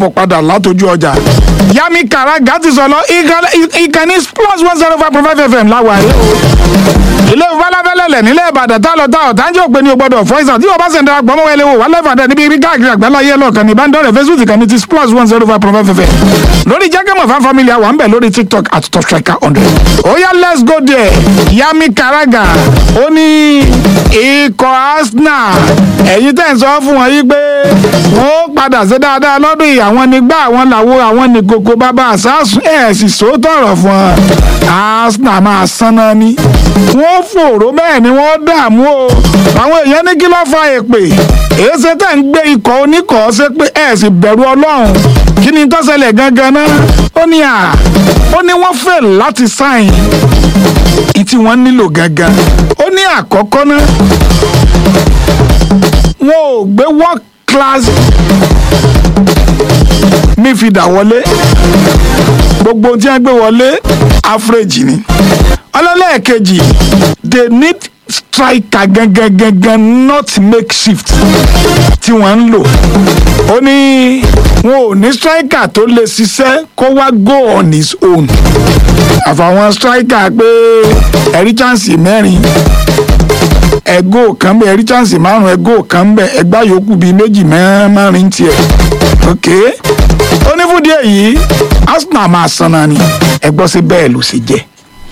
mo padà látọjú ọjà yami karaga ti sọ lọ ìkànnì plus one zero five point five fm láwàáyé o ilé ìfọláfẹ́lẹ́lẹ̀ nílẹ̀ ìbàdàn tá lọ tá ọ̀tá ń jẹ́ òpin ní o gbọ́dọ̀ fọ́ìsàn tí o bá sẹ̀ ń darapọ̀ mọ́ wẹ́lẹ́ wò wà lẹ́fàdà níbi ibi káàkiri àgbáláyé lọ́ọ̀kan ní ìbánidọ́rẹ̀ facebook kan ní ti plus one zero five point five fm lórí jákèmọ̀ fan family àwọn bẹ̀ lórí tiktok at top striker hundred ó yá let's go there yami karaga ó ní ikọ̀ arsenal ẹ̀yin tẹ̀ ń sọ fún wọn yí pé wọ́n padà sí dáadáa lọ́dún yìí àwọn nígbà àwọn làwo àwọn ní kókó bàbá àsásùn ẹ̀ sì sòótọ́rọ̀ fún wọn arsenal máa sanná ní wọ́n fòró bẹ́ẹ̀ ni wọ́n dààmú o àwọn èèyàn ní kí ló fa èpè èyí ṣe tẹ̀ ń gbé ikọ̀ oníkọ̀ ṣe pé ẹ̀ sì bẹ̀rù ọlọ́run kí ni tó ṣẹlẹ̀ gangan náà ó ní à ó ní wọ́n fẹ́ láti sáìn ìtí wọ́n nílò gangan ó ní àkọ́kọ́ náà wọn ò gbé world class mífìdà wọlé gbogbo tí wọ́n gbé wọlé average ni ọlọ́lẹ́ẹ̀kejì they need striker gangan gangan not makeshift tí wọ́n ń lò ó ní wọn ò ní striker tó lè ṣiṣẹ́ kó wá go on his own àfàwọn striker pé ẹ̀rí chance mẹ́rin ẹgó kan bẹ ẹrí chance márùn ẹgó kan bẹ ẹgbá yòókù bíi méjì mẹ́rin tiẹ̀ ok onífúdí èyí arsenal máa sanna ni ẹgbọ́n sí bẹ́ẹ̀ ló ṣe jẹ́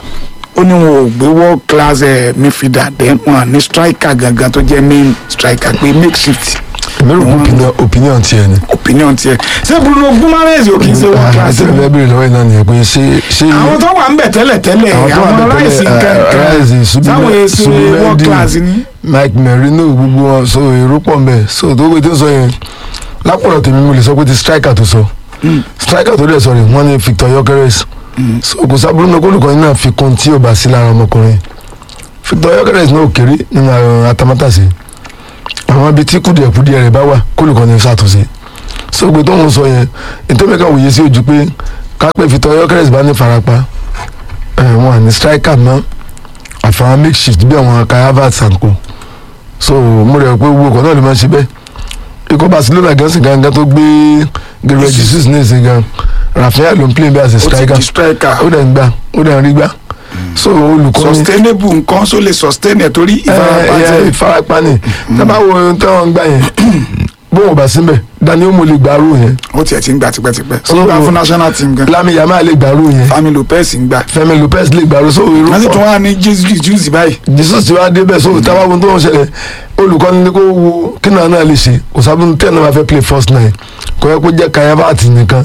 ó ní wọn ò gbé world class ẹ̀ midfielder then wọn ní striker gangan tó jẹ́ main striker pé makeshift èmi rò pé opinion opinion tiẹ̀ ni. opinion tiẹ̀ ṣé bruno gumares ò kì í ṣe world class àti ni? ìfẹ́ bèrè lọ́wọ́ iná nìyẹn pé ṣé ṣé àwọn tó wà ń bẹ̀ tẹ́lẹ̀ tẹ́lẹ̀ àwọn tó wà àwọn bẹ̀ ráìsì tẹ́lẹ̀, kankan Rice, Subi- sáwọn èsì world Subimendi, class ni. Mike Merino gbogbo wọn so èrò pọ̀ ń bẹ̀ so tó gbé tó sọ yẹn lápọ̀lọ̀ tèmi mo lè sọ pé ti striker tó sọ striker tó dẹ̀ sọ rẹ̀ wọ́n ní Victor Gyökeres so kò sábúrú náà kólùkọ́ yín náà fi kún tí ò bá sí lára ọmọkùnrin Victor Gyökeres náà ò kéré nínú àwọn atamátàsí àwọn ibi tí kùdìẹ̀kùdìẹ̀ rẹ̀ bá wà kólùkọ́ ní ṣàtúnṣe so gbé tó ń sọ yẹn ìtọ́mẹ́ka wòye sí ojú pé kápẹ́ Victor Gyökeres bá ní farapa ẹ̀ wọn à ní striker mọ́ àfàwọn makeshift bí àwọn Kai Havertz and co so mo rẹ̀ pé gbogbo ọkọ̀ náà lè máa ṣe bẹ́ẹ̀ ikọ̀ Barcelona gan sì gangan tó gbé Gabriel Jesus ní ìsìn gan Rafael ló ń play bí as a ó ti striker di striker ó dẹ̀ ń gbà ó dẹ̀ ń rí gbà so olùkọ́ ní sustainable nǹkan so lè sustain ẹ̀ torí ìfarapa ẹ ẹ tẹ̀. ìfarapa ni tábà wo ohun tí wọ́n ń gbà yẹn bó wọn bá síbẹ̀ Dani mo lè gbàrú yẹn ó tiẹ̀ ti ń gbà tipẹ́tipẹ́ ó So- ń gbà fún national team gan Lami Yamal lè gbàrú yẹn Fami Lopez ń gbà Fẹ́mi Lopez lè gbàrú so irú wọ́n sì tún pọ̀ wà ní Jesus Jesus báyìí Jesus ti wá débẹ̀ so tábà wo ohun tó ń ṣẹlẹ̀ olùkọ́ni ní kó wo kí náà náà lè ṣe kò sábà tẹ̀ náà máa fẹ́ play first nine kò yẹ kó jẹ́ Kai Havertz nìkan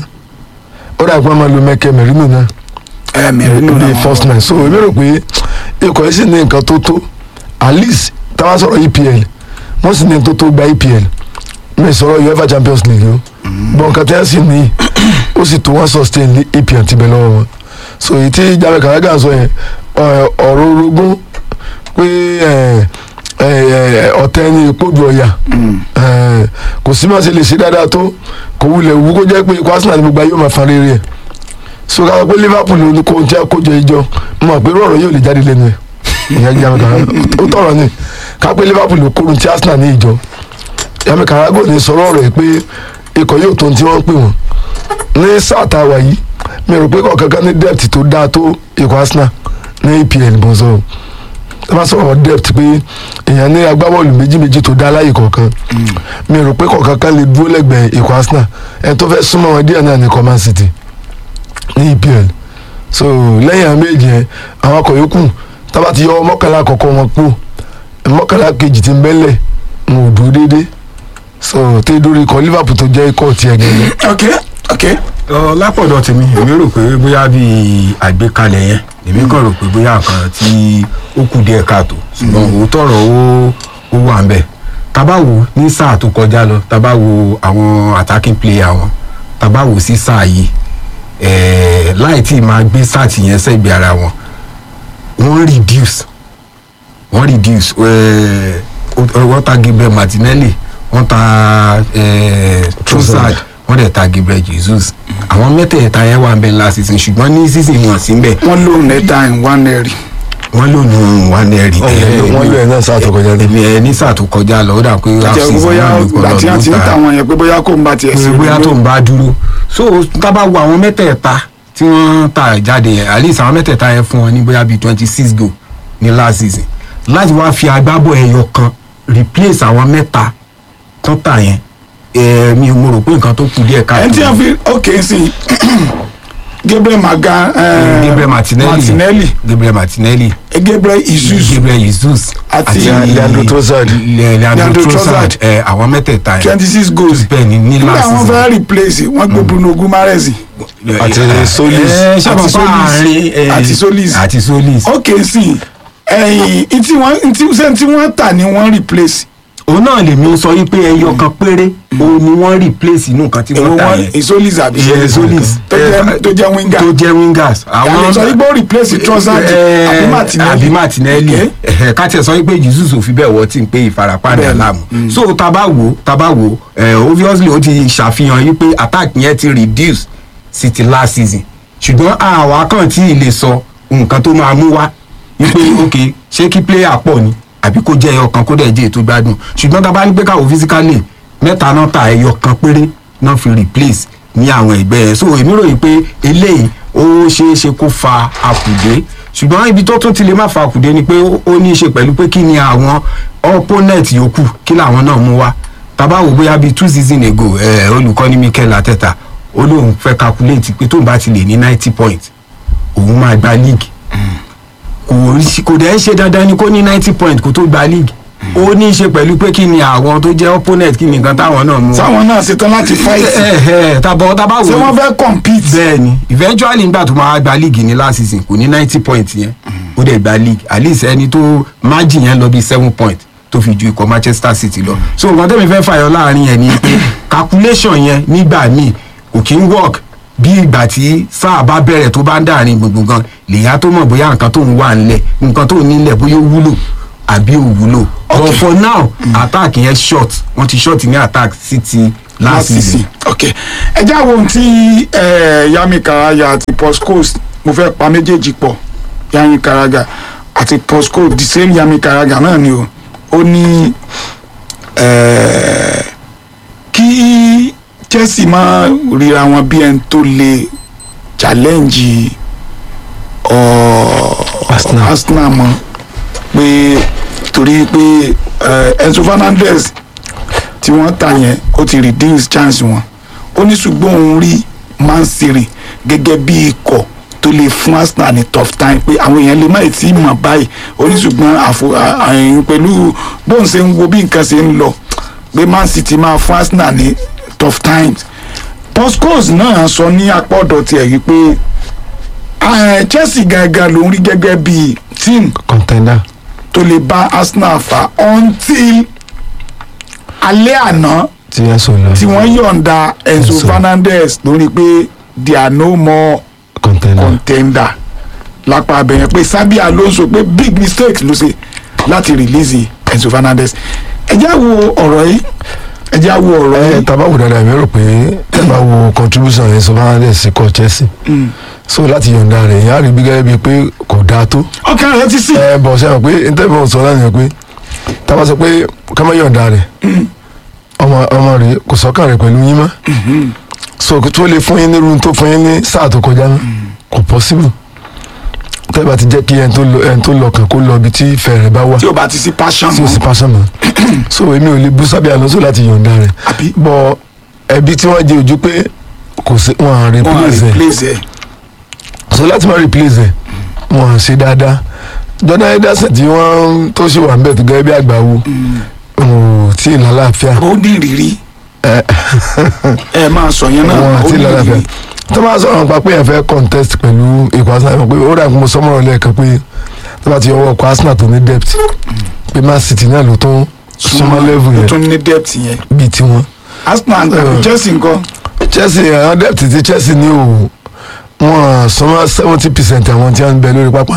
ó dà pé wọ́n máa lo Mike Merino náà ẹ mẹ́rin nù ní náà first nine so èmi rò pé ikọ̀ yìí sì ní nǹkan tó tó at least táwọn sọ̀rọ̀ EPL wọ́n sì ní tó tó gba EPL mi sọ̀rọ̀ UEFA Champions League o bọ́n nǹkan tẹ́ sì ní ó sì tó wọ́n sustain ní EPL ti bẹ̀ lọ́wọ́ wọn so èyí tí James Carragher sọ yẹn ọ- ọ̀rọ̀ orogún pé ẹ, ẹ, ẹ, ọ̀tẹ̀ ni ìpọ́jù ọ̀yà ẹ, kò sí máa ṣe lè ṣe dáadáa tó kò wulẹ̀ wú kó jẹ́ pé ikọ̀ Arsenal ní gbogbo ayé ó máa fa rere ẹ̀ so ká sọ pé Liverpool ló ní kó tí a kójọ ìjọ mo mọ̀ pé rọ̀rọ̀ yóò lè jáde lẹ́nu ẹ̀ ìyẹn James Carragher ó tọ̀rọ̀ ni ká pé Liverpool ló kórun tí Arsenal ní ìjọ James Carragher ní sọ̀rọ̀ rẹ̀ pé ikọ̀ yóò tó ohun tí wọ́n ń pè wọ́n ní sáà tá a wà yìí mi rò pé kọ̀ọ̀kan kan ní depth tó dáa tó ikọ̀ Arsenal ní EPL bó sọ ẹ bá sọ̀rọ̀ depth pé èèyàn ní agbábọ́ọ̀lù méjì méjì tó dá láyè kọ̀ọ̀kan mi rò pé kọ̀ọ̀kan kan lè dúró lẹ́gbẹ̀ẹ́ ikọ̀ Arsenal ẹni tó fẹ́ súnmọ́ wọn díẹ̀ náà ní ikọ̀ Man City ní EPL so lẹ́yìn àwọn méjì yẹn àwọn akọ̀ yòókù tábà ti yọ mọ́kànlá àkọ́kọ́ wọn kú mọ́kànlá kejì ti ń bẹ́lẹ̀ wọn ò dúró déédéé so tẹ́ dórí ikọ̀ Liverpool tó jẹ́ ikọ̀ tiẹ̀ gẹ́gẹ́ ok ok Ọ, lápọ̀dọ̀ tèmi èmi rò pé bóyá bíi àgbékalẹ̀ yẹn èmi kàn rò pé bóyá nǹkan tí ó kù díẹ̀ káàtó ṣùgbọ́n òótọ́ ọ̀rọ̀ ó ó wà ń bẹ̀ tábà wò ní sáà tó kọjá lọ tábà wò àwọn attacking player wọn tábà wò sí sáà yìí ẹ̀ẹ́ láì tí ì máa gbé sáà tì yẹn sẹ́gbẹ̀ẹ́ ara wọn wọ́n reduce wọ́n reduce ẹ̀ẹ́ wọ́n ta Gabriel Martinelli wọ́n ta ẹ̀ẹ́ Trossard wọ́n dẹ̀ ta Gabriel Jesus àwọn mẹ́tẹ̀ẹ̀ta yẹn wà ń bẹ last season ṣùgbọ́n ní season wọn sí ń bẹ̀ wọ́n lò nẹ́ta in one area wọ́n lò ní wọn ní ẹ̀rí wọ́n lò ẹ̀ náà sáà tó kọjá ní. èmi ẹ̀ ní sáà tó kọjá lọ ó dà pé jẹ́ half-season bóyá náà ní kò ìgbà lọ tí wọ́n ti ń ló ta ta àwọn yẹn pé bóyá kò ń bá tiẹ̀ pé sí bóyá tó ń bá dúró so tá bá wo àwọn mẹ́tẹ̀ẹ̀ta tí wọ́n ta jáde yẹn at least àwọn mẹ́tẹ̀ẹ̀ta yẹn fún wọn ní bóyá bíi twenty six goal ní last season láti wá fi agbábọ̀ ẹyọ kan replace àwọn mẹ́ta tó tà yẹn ẹ̀ mi ò mo rò pé nǹkan tó kù díẹ̀ ẹni tí káàkiri wọ́n fi ok sí Gabriel Maga eh, Gabriel Martinelli Martinelli Gabriel Martinelli eh, Gabriel Jesus Gabriel Jesus Àti Leandro Trossard. Le- Leandro Leandro Trossard Trossard. ẹ àwọn mẹ́tẹ̀ẹ̀ta yẹn twenty six goals bẹ́ẹ̀ ni ní nígbà last wọn season fẹ́ replace wọ́n gbé Bruno Guimaraes Àti Eh, Solis. eh, ṣé Àti àpapọ̀ Solis. àárín, eh, Àti Solis. àti Solis ok sí ẹ̀yìn ntí wọ́n ntí ṣé tí wọ́n tà ni wọ́n replace òun náà lèmi sọ yí pé ẹyọ kan péré òun ni wọ́n replace inú nǹkan tí èwo wọ́n tà wọn yẹn Isolis àbí Ìyẹn Solis tó jẹ́ tó jẹ́ winger tó jẹ́ wingers àwọn sọ wípé ó replace Trossard Eh, àbí Martinelli àbí Martinelli Ok. Eh, ká tiẹ̀ sọ wípé Jesus ò fi bẹ́ẹ̀ wọ́ tí ń pé ìfarapa rẹ̀ Bẹ́ẹ̀ni. láàmú so tá bá wò tá bá wò eh, obviously ó ti ṣàfihàn yí pé attack yẹn ti reduce sí ti last season ṣùgbọ́n àwa kàn tí ì lè sọ nǹkan tó máa mú wá wípé ok ṣé kí player pọ̀ ni àbí kó jẹ́ ẹyọ kan kó dẹ̀ jẹ́ ètò gbádùn ṣùgbọ́n tá a bá ní pé káwọ́ physically mẹ́ta náà ta ẹyọ kan péré náà fi replace ní àwọn ẹgbẹ́ ẹ̀ so èmi ròyìn pé eléyìí ó ṣeé ṣe kó fa àkùdé ṣùgbọ́n ibi tó tún ti lè má fa àkùdé ni pé ó ó ní í ṣe pẹ̀lú pé kí ni àwọn opponent yòókù kí làwọn náà mú wá tàbá wò bóyá bíi two season ago ẹ olùkọ́ni Mikel Arteta ó lóun fẹ́ calculate pé tóun bá ti lè ní ninety points òun máa gba league kò rí- kò dẹ̀ ń ṣe dandan ni kó ní ninety points kó tó gba league ó ní í ṣe pẹ̀lú pé kí ni àwọn tó jẹ́ opponent kí ni nǹkan táwọn náà mú wá. sáwọn náà ṣetán láti fight ẹ ẹ tàbọ̀ tàbá wò ṣé wọ́n fẹ́ compete bẹ́ẹ̀ni eventually nígbà tó máa gba league ní last season kò ní ninety points yẹn ó dẹ̀ gba league at least ẹni tó margin yẹn lọ bí seven point tó fi ju ikọ̀ Manchester City lọ so nǹkan tẹ́mi fẹ́ fàyọ láàrin yẹn ni pé calculation yẹn nígbà míì kò kí ń work bí ìgbà tí sáà bá bẹ̀rẹ̀ tó bá ń dàrin gbùngbùn gan lèyà tó mọ̀ bóyá nǹkan tó ń wà ńlẹ̀ nǹkan tó ń nílẹ̀ bóyá ó wúlò àbí ò wúlò but for now attack yẹn short wọ́n ti short ní attack City last last season. season ok ẹ já wo ohun tí eh, Yami Karaga àti Postcoast mo fẹ́ pa méjèèjì pọ̀ Yami Karaga àti Postcoast the same Yami Karaga náà ni o ó ní eh, kí Chelsea máa ríra wọn bí ẹni tó lè challenge ọ̀ Arsenal. Arsenal mọ́ pé torí pé eh, Enzo Fernandez tí wọ́n tà yẹn ó ti reduce chance wọn ó ní ṣùgbọ́n òun rí Man City gẹ́gẹ́ bí ikọ̀ tó lè fún Arsenal ní tough time pé àwọn èèyàn lè má ì tí ì mọ̀ báyìí ó ní ṣùgbọ́n àfo à- àyìn pẹ̀lú bóun ṣe ń wo bí nǹkan ṣe ń lọ pé Man City máa fún Arsenal ní tough times Postcoast náà sọ ní apá ọ̀dọ̀ tiẹ̀ rí pé ah, Chelsea gangan ló ń rí gẹ́gẹ́ bí team contender. tó lè bá Arsenal fà until alẹ́ àná tí yẹn sọ lọ. tí wọ́n yọ̀ǹda Enzo Enzo. Fernandez lórí pé they are no more contender. contender lápá abẹ́yẹn pé Xabi Alonso pé big mistake ló ṣe láti release Enzo Fernandez ẹ jẹ́ wo ọ̀rọ̀ yìí ẹ jẹ́ wo ọ̀rọ̀ ẹ yìí taba wò dáadáa mi rò pé ẹ bá wo contribution yẹn sọ fún sí kọ Chelsea so láti yọ̀ǹda rẹ̀ yẹn á rí bí gẹ́gẹ́ bíi pé kò dáa tó ọkàn rẹ ti sí ẹ bọ̀ sẹ́wọ̀n pé ntẹ́fọ̀ sọ láti yẹn pé tábà sọ pé ká má yọ̀ǹda rẹ̀ ọmọ ọmọ rẹ̀ kò sọ́kàn rẹ̀ pẹ̀lú yín mọ́ so tó lè fún yín ní irun tó fún yín ní sáà tó kọjá náà kò possible tẹ́lẹ̀ ti jẹ́ kí ẹni tó lọ ẹni tó lọ kàn kó lọ ibi tí ìfẹ́ rẹ̀ bá wà tí o bá ti sí passion tí o sì mọ́ pàṣẹ mọ́ so èmi ò lè bú Xabi Alonso láti yọ̀ǹda rẹ̀ àbí bọ ẹbí tí wọ́n jẹ ojú pé kò sí wọn à wọ́n á replace ẹ̀ replace ẹ̀ so láti má replace ẹ̀ wọn à ṣe dáadáa Jordan Henderson tí wọ́n tó ṣe wà ń bẹ̀ tó gẹ́gẹ́ bí àgbà wo ò tí ì lálàáfíà ó ní ìrírí ẹ ẹ máa sọ yẹn náà wọn ó àti ní lálàáfíà ìrírí tó máa sọ̀rọ̀ nípa pé ẹ fẹ́ contest pẹ̀lú ikọ̀ Arsenal pé ó rà kó mo sọmọ́rọ̀ lẹ́ẹ̀kan pé tó bá ti yọ ọwọ́ ọkọ̀ Arsenal tó ní depth pé Man City náà ló tún súnmọ́ level ó yẹn tún ní depth yẹn bíi tiwọn. Arsenal àti Chelsea nǹkan Chelsea àwọn depth ti Chelsea ní o wọn sọmọ seventy percent àwọn tí wọn ń bẹ lórí pápá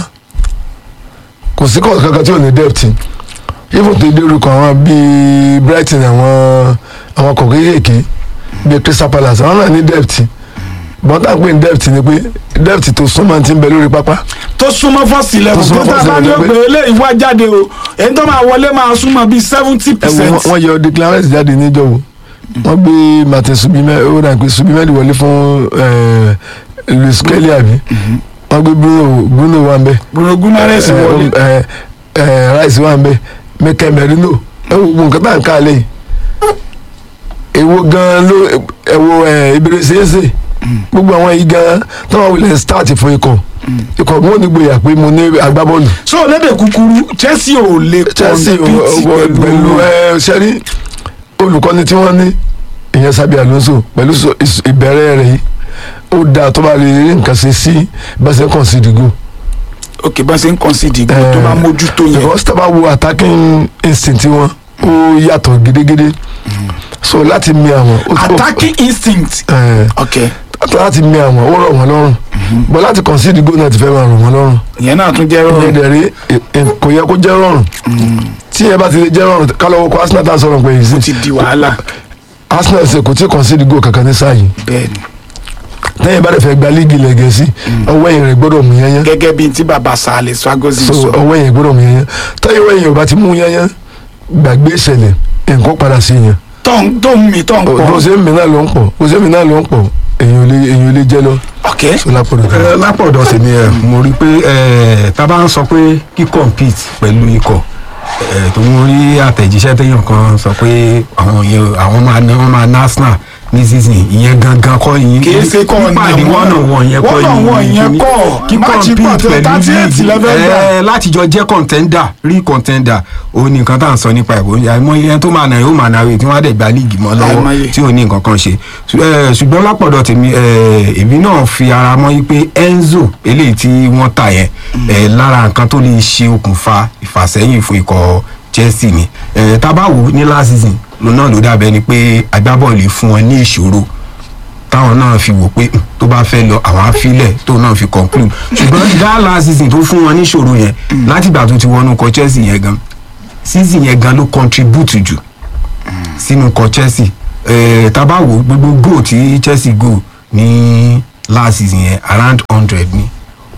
kò sí kọ́ọ̀tù kankan tí ò ní depth even tó dé orúkọ àwọn bíi Brighton àwọn àwọn kọ̀ọ̀kan kéèké bíi Crystal Palace àwọn náà ní depth bọ́tà pé ní depth ni pé depth tó súnmọ́ ti ń bẹ lórí pápá tó súnmọ́ fọ́ọ̀sì level Tó tó súnmọ́ tá a first bá ní level òpè eléyìí wá jáde o èyí tó máa wọlé máa súnmọ́ bíi seventy ẹ wo percent. wọn- wọ́n yọ Declan Rice jáde níjọ́ wo wọ́n gbé Martin Subimẹ ó dà pé Subimẹ wọlé fún eh, Luis Kelly àbí wọ́n gbé Bruno Bruno wà ń bẹ Bruno Guimaraes Eh, wọlé. eh, eh, Rice wà ń bẹ Mikel Merino ẹ wo gbogbo nǹkan tá à ń ká lẹ́yìn èwo gan ló ẹ wo ìbéèrè ṣeéṣe gbogbo àwọn yìí gan tó wà wílẹ̀ start fún ikọ̀ ikọ̀ wọn ò ní gbòyà pé mo ní agbábọ́ọ̀lù so lédè kúkúrú Chelsea ò lè Chelsea compete o- o- pẹ̀lú ẹ sẹ́rí olùkọ́ni tí wọ́n ní ìyẹn Xabi Alonso pẹ̀lú so- ìs- ìbẹ̀rẹ̀ rẹ̀ yìí ó dáa tó bá lè rí nǹkan ṣe sí bẹ́sẹ̀ kan sí ìdìgò ok bá ṣe ń concede ìgbò tó bá mójútó yẹn because tá a bá wo attacking instinct wọn ó yàtọ̀ gidigidi so láti mi àwọn ó tó- attacking instinct ẹ, ok láti mi àwọn ó rọ̀ wọ́n lọ́rùn but láti concede goal náà ti fẹ́ máa rọ̀ wọ́n lọ́rùn ìyẹn náà tún jẹ́ ìyẹn rọrùn dẹ̀ rí ẹ, ẹ, kò yẹ kó jẹ́ rọrùn tí ẹ bá ti lè jẹ́ rọrùn kálọ̀ wọ́kọ̀ Arsenal tá a sọ̀rọ̀ pé yìí sí ó ti di wàhálà Arsenal ṣe kò tí ì concede goal kankan ní sáà yìí bẹ́ẹ̀ni lẹ́yìn bá dẹ̀ fẹ́ gba líìgì ilẹ̀ gẹ̀ẹ́sì ọwọ́ ẹ̀yìn rẹ̀ gbọ́dọ̀ mú yányán gẹ́gẹ́ bíi tí baba Sale Swagozi so sọ ọwọ́ ẹ̀yìn gbọ́dọ̀ mú yányán táyọ̀ ọwọ́ ẹ̀yìn ò bá ti mú yányán gbàgbé ìṣẹ̀lẹ̀ nǹkan padà sí yẹn tó ń tó ń mi tó ń bó pọ̀ ṣe ń mi náà ló ń pọ̀ bó ṣe ń mi náà ló ń pọ̀ èyàn ò lè èyàn ò lè jẹ́ lọ ok so lápọ̀dọ̀ tó. Ẹ, lápọ̀dọ̀ tèmi ẹ̀ mo rí pé ẹ̀, tá a bá ń sọ pé kí compete pẹ̀lú ikọ̀ ẹ̀, tó ń rí àtẹ̀jíṣẹ́ téèyàn kan sọ pé àwọn yẹn àwọn máa ná wọn máa ná Arsenal ní season ìyẹn gangan kọ́ yín Kì í ṣe kọ́ pípàdé ní wọ́n náà wọ̀n yẹn kọ́ one on one yẹn kíní. kọ́. kí Máàcì pọ̀ compete tó pẹ̀lú 38 level gbà. ẹ̀, láti jọ jẹ́ contender rí contender òun ni nǹkan tá à ń sọ nípa ìbò àmọ́ ìyẹn tó máa nà yóò máa nà rè tí wọ́n á dẹ̀ gba líìgì mọ́ lọ́wọ́ Àìmọye. tí ò ní nǹkan kan ṣe Ṣù- ẹ, ṣùgbọ́n lápọ̀dọ̀ tèmi ẹ, èmi náà fi ara mọ́ yí pé Enzo eléyìí tí wọ́n tà yẹn ẹ, lára nǹkan tó lè ṣe okùnfà ìfàsẹ́yìn fún ikọ̀ Chelsea ni ẹ, tá a bá wò ó ní last season ló náà ló dàbẹ́ ni pé agbábọ́ọ̀lù fún wọn ní ìṣòro táwọn náà fi wò pé "Hmm, tó bá fẹ́ lọ àwọn afílẹ̀ tó náà fi conclude ṣùgbọ́n that last season tó fún wọn ní ìṣòro yẹn látìgbà tó ti wọnú kọ Chelsea yẹn gan season yẹn gan ló contribute jù sínú kọ Chelsea eh, tá a bá wò ó, gbogbo goal tí Chelsea goal ní last season yẹn around hundred ni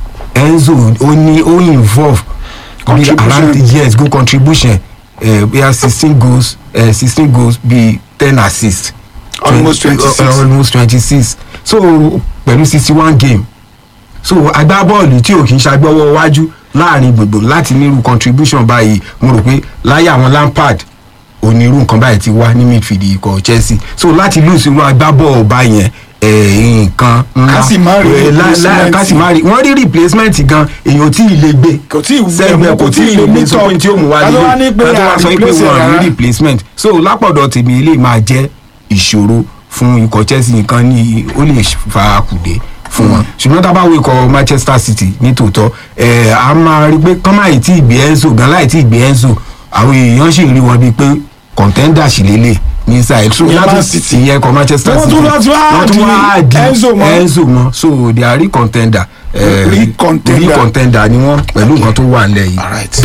Enzo ó ní ó involve bí Contribution. around yes goal contribution eh, bóyá sixteen goals eh, sixteen goals bíi ten assists Almost 26. uh, almost twenty six so pẹ̀lú sixty one game so agbábọ́ọ̀lù tí ò kì í ṣàgbọ́wọ́ wájú láàrin gbogbo láti nírú contribution báyìí mo rò pé láyé àwọn Lampard onírú nǹkan báyìí ti wá ní midfield ikọ̀ Chelsea so láti lose irú agbábọ́ọ̀lù báyẹn eh, nǹkan ńlá Ká sì má rí Eh, lá- lá- replacement. ká sì má rí wọ́n rí replacement gan èèyàn tí ì lè gbé Kò tí ì wú sẹ́gbẹ̀ẹ́ ẹ̀mú, kò tí ì lè gbé sọ pé tí ó mú wá Ká tó wá ní pé ká tó wá a sọ pé replace wọ́n rárá. rí replacement so lápọ̀dọ̀ tèmi ilé máa jẹ́ ìṣòro fún ikọ̀ Chelsea nǹkan ní ó lè fa kùdé fún wọn ṣùgbọ́n tá a bá wo ikọ̀ Manchester City ní tòótọ́ ẹ̀ a máa rí pé kán máa tí ì gbé Enzo gan láì tí ì gbé Enzo àwọn èèyàn sì rí wọn bíi pé contender sì lélẹ̀ ní Israel so Ìyẹn Man yàtọ̀ City. ìyẹn ikọ̀ Manchester Wọ́n City tún wá- tún wá wọ́n tún wá di di Enzo mọ́. Enzo mọ́ so they are real contender eh, Real contender. real contender ni wọ́n pẹ̀lú nǹkan tó wà nílẹ̀ yìí. alright.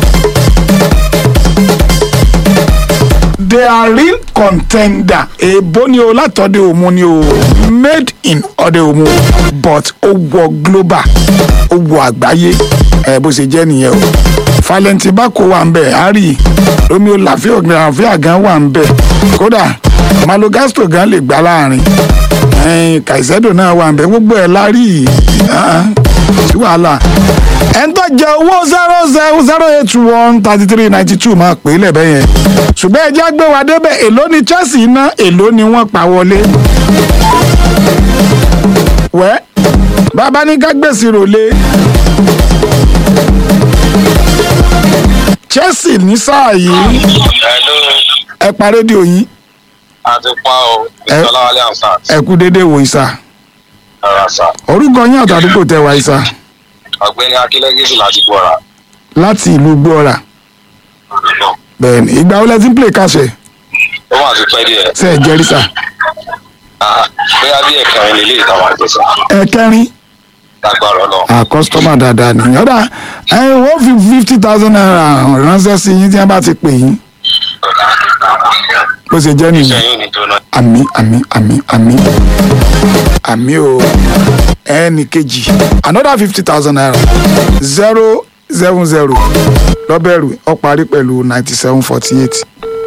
they are real contender èèbó ni o látọ̀dẹ̀ òmu ni o made in ọ̀dẹ̀ òmu but ó wọ global ó wọ àgbáyé ẹ bó ṣe jẹ́ nìyẹn o Valentine Bako wà ń bẹ̀ Harry Romeo lafia lafia gan wà ń bẹ̀ kódà Malo Gusto gan lè gbá láàrin ẹ̀ẹ́n Caicedo náà wà ń bẹ̀ gbogbo ẹ̀ lárí yìí ah, sí wàhálà ẹni tó jẹ owó zero zero zero eight one thirty three ninety two máa pè é lẹ́bẹ̀ yẹn ṣùgbọ́n ẹjẹ́ gbé wa débẹ̀ èló ni Chelsea ná èló ni wọ́n pa wọlé. wẹ́ bàbá ní ká gbèsè rọlé Chelsea ní sáà yìí Hello, ẹ pa rédíò yín àti pa o, Ẹ- Ìsọláwálé Ansat, ẹ kú déédéé wò ìsà ọ̀rọ̀ àṣà, orúkọ yín àtàdúgbò tẹ wá ìsà ọ̀gbẹ́ni Akílẹ́gẹ́sì láti gbọ́ra. láti ìlú gbọ́ra bẹ́ẹ̀ni ìgbà wo lẹ ti ń play kàṣẹ Ó wà ti pẹ́ díẹ̀, ṣe ẹ jẹ́rìí sà Ah, bóyá bí ẹ̀kẹrin lè lè ìtàwọn àjẹsà, ẹ kẹrin lágbára ọlọ́run. à kọ́sítọ́mà dáadáa ni ọ̀dà ẹ wọ́n fi fifty thousand naira ránṣẹ́ sí yín tí wọ́n bá ti pè yín bó ṣe jẹ́ Iṣẹ́ nìyẹn yóò ní jóná. àmì àmì àmì àmì àmì o ẹnì kejì another fifty thousand naira zero seven zero lọ́bẹ̀rù ó parí pẹ̀lú ninety seven forty eight.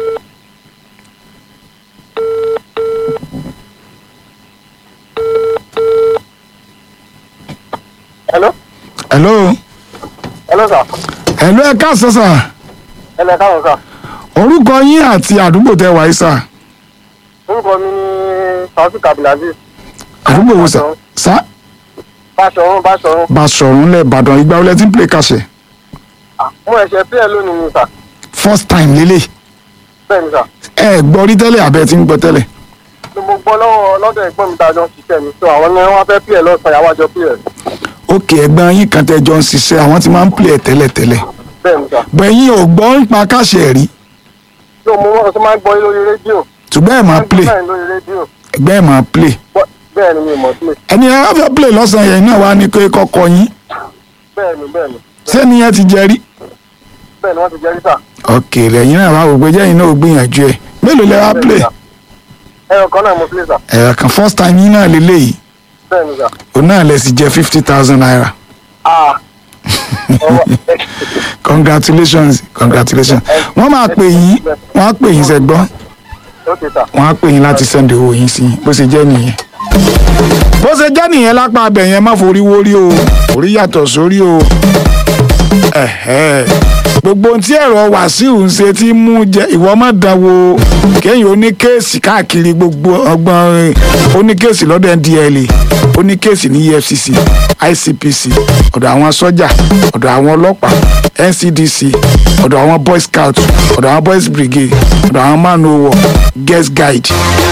hello hello hello sir hello ẹ káàsán sà hello ẹ káàárọ̀ sir orúkọ yín àti àdúgbò tẹ wáyé sà orúkọ mi ní taofik abdulaziz àdúgbò wo sà sà báṣọrun báṣọrun Basọ̀run lẹ̀ Ìbàdàn ìgbà wọlé tí ń play kàṣẹ mo ẹ̀ṣẹ̀ pí ẹ lónìí ni sir first time lélẹ̀ bẹ́ẹ̀ ni sir ẹ gbọ́ rí tẹ́lẹ̀ àbẹ́ tí ń gbọ́ tẹ́lẹ̀ ni mo gbọ́ lọ́wọ́ lọ́dọ̀ ẹ̀gbọ́n mi tá a jọ ń ṣiṣẹ́ mi so àwọn ni wọ́n fẹ́ pí ẹ lọ́sàn-án yàwá jọ pí ẹ òkè ẹ̀gbọ́n yín kan tẹ́ jọ ń ṣiṣẹ́ àwọn tí máa ń play ẹ̀ tẹ́lẹ̀ tẹ́lẹ̀ bẹ́ẹ̀ ni sir bẹ̀yìn ò gbọ́ nípa kàṣẹ rí so mo wọ́n tó máa ń gbọ́ yín lórí rédíò ṣùgbọ́n ẹ̀ máa play bẹ́ẹ̀ ni lórí rédíò ẹgbẹ́ ẹ̀ máa play Bọ́- bẹ́ẹ̀ ni mi ò mọ̀ sílẹ̀ ẹni ẹ wá fẹ́ play lọ́sàn-án yẹn náà wá ní pé kọ́kọ́ yín bẹ́ẹ̀ ni bẹ́ẹ̀ ni sẹ́ni yẹn ti jẹ rí bẹ́ẹ̀ ni wọ́n ti jẹ́rí sà òkè lẹ́yìn náà wá wò pé jẹ́yìn náà ò gbìyànjú ẹ̀ mélòó lẹ wá play ẹ̀rọ kan náà mo fi sà ẹ̀rọ kan first time yín náà lélẹ́yìí bẹ́ẹ̀ ni sà òun náà lẹ sì jẹ fifty thousand naira ah ọwọ́ congratulations congratulations wọ́n máa pè yín wọ́n á pè yín sẹ́gbọ́n ó ti sà wọ́n á pè yín láti send owó yín sí yín bó ṣe jẹ́ nìyẹn. bó ṣe jẹ́ nìyẹn lápá abẹ yẹn má forí wórí o orí yàtọ̀ sórí o Ẹ̀hẹ́. gbogbo ohun tí ẹ̀rọ wàsíù ń ṣe tí mú jẹ ìwọ má dánwò kéèyàn oníkéèsì káàkiri gbogbo ọgbọ́n oníkéèsì lọ́dọ̀ ndla oníkéèsì ní efcc icpc ọ̀dọ̀ àwọn sọ́jà ọ̀dọ̀ àwọn ọlọ́pàá ncdc ọ̀dọ̀ àwọn boy scout ọ̀dọ̀ àwọn boys brigade ọ̀dọ̀ àwọn man o war guest guide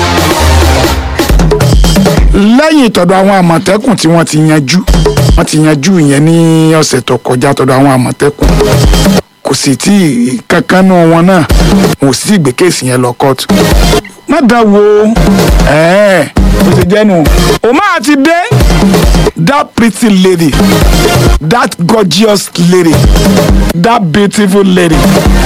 lẹ́yìn tọ̀dọ̀ àwọn àmọ̀tẹ́kùn tí wọ́n ti yanjú wọ́n ti yanjú ìyẹn ní ọ̀sẹ̀ tó kọjá tọ̀dọ̀ àwọn àmọ̀tẹ́kùn kò sì tí ì kankan nù wọn náà wọn ò sì gbé kéèsì yẹn lọ kóòtù má dá wo ẹ̀ẹ́ bó ṣe jẹ́ nù o máa ti dé that pretty lady that gorgeous lady that beautiful lady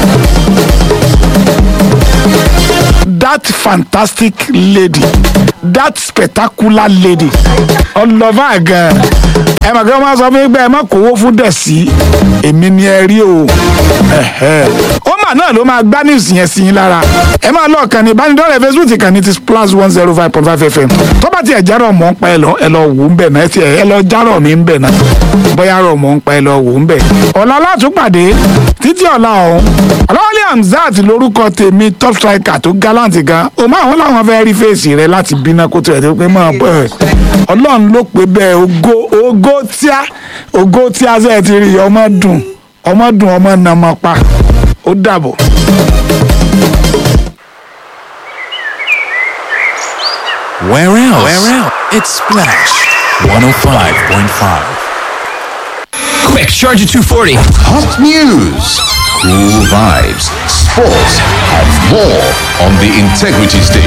that fantastic lady that spectacular lady ọlọ́fà gan ẹ mọ̀ kí wọ́n máa sọ fún yín pé ẹ má kówó fún dẹ̀sí èmi ni ẹ rí o ẹ̀hẹ́. ó mà náà ló máa gbá news yẹn sí yín lára ẹ máa lọ kàn ní ìbánidọ́rẹ̀ facebook kàn ní ti plus one zero five point five fm tó bá tiẹ̀ járọ̀ mọ́ ń pa ẹ lọ ẹ lọ wò ń bẹ̀ náà ẹ tiẹ̀ ẹ lọ járọ̀ mi ń bẹ̀ náà bóyá rọ̀ mọ́ ń pa ẹ lọ wò ń bẹ̀. ọ̀la látúpàdé títí ọ̀la ọ̀hún ọlọ́wọ́lé hamzat lórúkọ tèmi top striker tó gallant gan o máa wọn làwọn fẹ́ rí fèsì rẹ láti bínú kó tó ẹ̀ tó pé máa bọ̀ ẹ̀ ọlọ́run ló pé bẹ́ẹ̀ ògo ògo tíá ògo tíá sẹ́ẹ̀ ti rí ọmọ dùn ọmọ dùn ọmọ nàmọ pa ó dàbọ̀. Where else? Where else? It's Splash 105.5. Quick, charge at 240. Hot news, cool vibes, sports, and more on the Integrity Station.